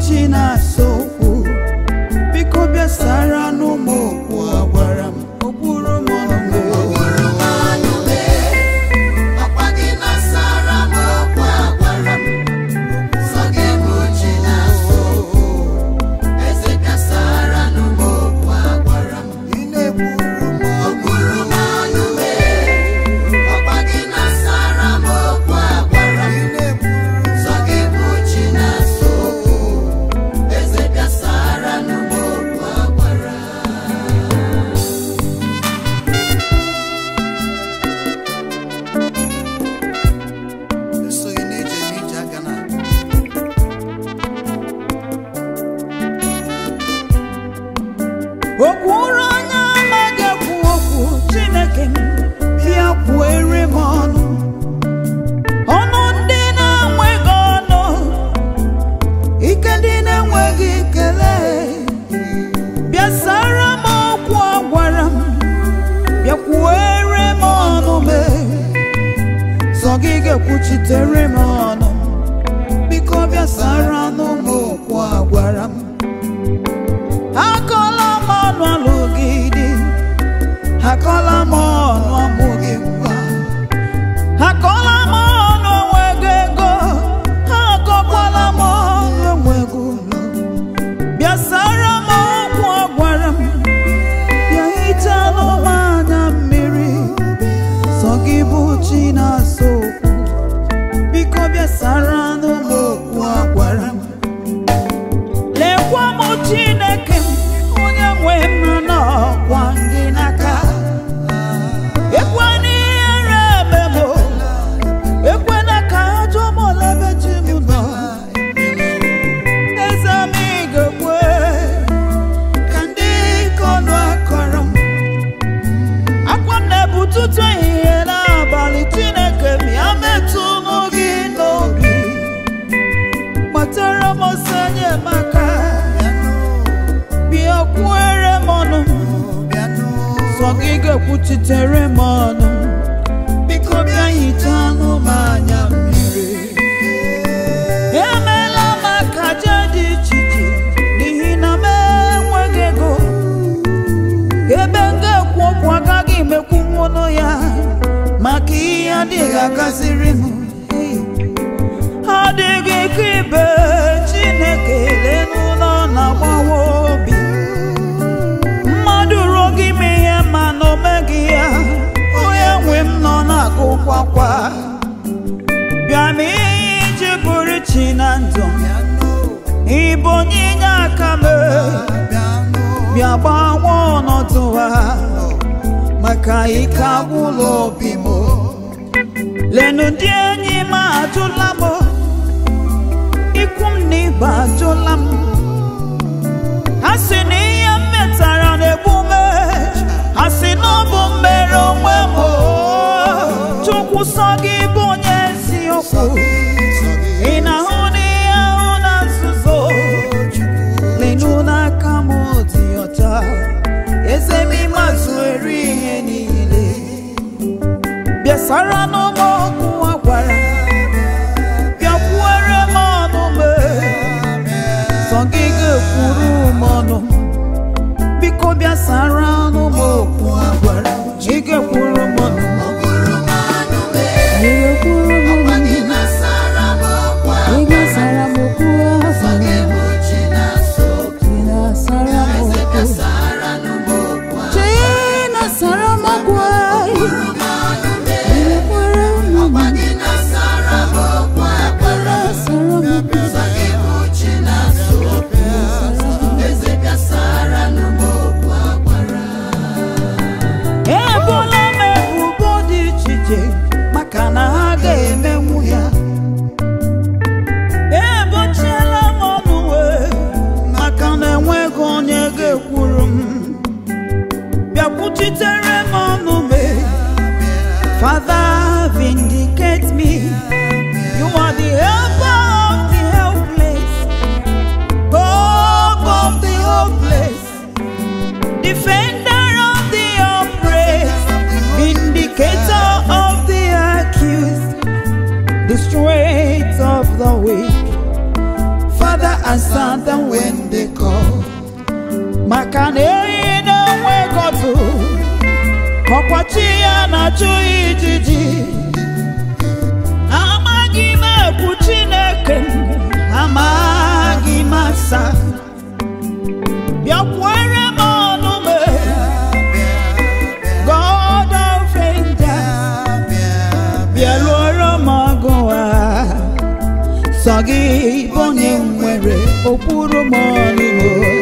chi na-asa okwu biko bịa sara n'ụmụ okwu a gwara m okpuru m ọnụ Ọkwa gị na-asara m okwu a gwara m, sọ gị bụ chi na-asa okwu. Eze bịa sara nụ m okwu a gwara m. ị na-ekwuru m Okpuru m ọnụ mee. Ọkwa gị na-asara m okwu a gwara m, sọ gị bụ chi na-asa okwu. Eze bịa sara nụ m okwu a gwara m. esoghị n'ije n'ije aka na okwu ụra anya amaghị ekwu okwu chineke m bịa kwuere m ọnụ ọnụ ndị na-enweghị ọnụ ike ndị na-enweghị ikele bịa sara m okwu a gwara m bịa kwuere m ọnụ mee sọ gị ga-ekwuchitere m ọnụ biko bịa sara n'ụmụ okwu a gwara m akọla m ọnụ alụgide akọla m ọnụ amụghị nwa akọla m ọnụ enweghị ego akọkwala m ọnụ enweghị ụlọ bịa sara m okwu a gwara m bịa hichalụ m anya mmiri sọ gị bụ chi na-asa okwu biko bịa sara n'ụmụ okwu a gwara m lekwa m chineke m onye nwe m n'ọkwa gị n'aka ekwe n'ihere eme m ekwena ka ajọ m olebe chi m nọ eze m ị ga-ekwe ka ndị ike ọnụ akọrọ m akwa m na-ebu tutu ehihie n'abalị chineke m ya metụ mụ gị n'obi kpatara m ọsọ enyemaka bịa kwuere m ọnụ sọ gị ga-ekwuchitere m ọnụ biko bịa hichaa anụ m anya mmiri emeela m akaja dị iche iche n'ihi na m enweghị ego ebe m ga-ekwu okwu agaghị emekwu nwụnụ ya maka ihe adịghị agaziri m adịghị ka ibe chineke lenụlọ na-agbawa obi mmadụ ruo gị ime ihe ma na o meghị ya onye nwe m nọ na-agụkwakwa bịa ma ihe iji bụrụ chi na ndụ ịbụ onye inye aka m bịa gbanwe ọnọdụ ha maka ike agwụla obi m lenu ndị enyi m ajụla m ikwu m na ibe ajụla m ha si na ihe m metara na-egbu m ha si na ọ bụ mmere onwe m chukwu sọ gị bụ onye eziokwu ị na-ahụ n'ihe ahụ na nzuzo lenu n'aka m dị ọcha eze m ịmazụ eri ihe niile bịasara n'ụmụ ọkụ a gwara bịakwuere m ọnụ mee sọ gị ga-ekwuru m ọnụ biko bịasara n'ụmụ okwu a gwara ị ga-ekwuru m ọnụ Okpuru m ọnụ mee. ị ga-ekwuru m Ọkwa ọnụ gị na-asara m okwu a ị ga-asara m okwu a Sọ gị gwara bụ chi na-asa okwu. ị na-asara m Eze okwu bịa sara nụ m okwu a. chi na-asara m okwu a Okpuru m ọnụ mee. ị ga-ekwuru m Ọkwa ọnụ gị na-asara m okwu a gwara m. asara m okwu Sọ gị bụ chi na-asa okwu. Eze bịa sara nụ m okwu a gwara m. ebola m ebubo dị iche iche maka na ha ga-emenwu ya ebochiela m ọnụ wee maka na enweghị onye ga-ekwuru m bịakwuchitere m ọnụ mee Father vindicate me you are the helper of the helpless hope of the hopeless defender of the oppressed, vindicator of the accused, the strength of the weak. Father, answer them when they call. Maka na ehi na-enwe gọdụ, ọkwachi ya na-achụ ijiji. Amaghị m ekwu Chineke, amaghị m asa. Bịakwere m ọnụ m, God of angels. bịaruoro m ọgụ a sọ gị bụ onye nwere okpuru m ọnụ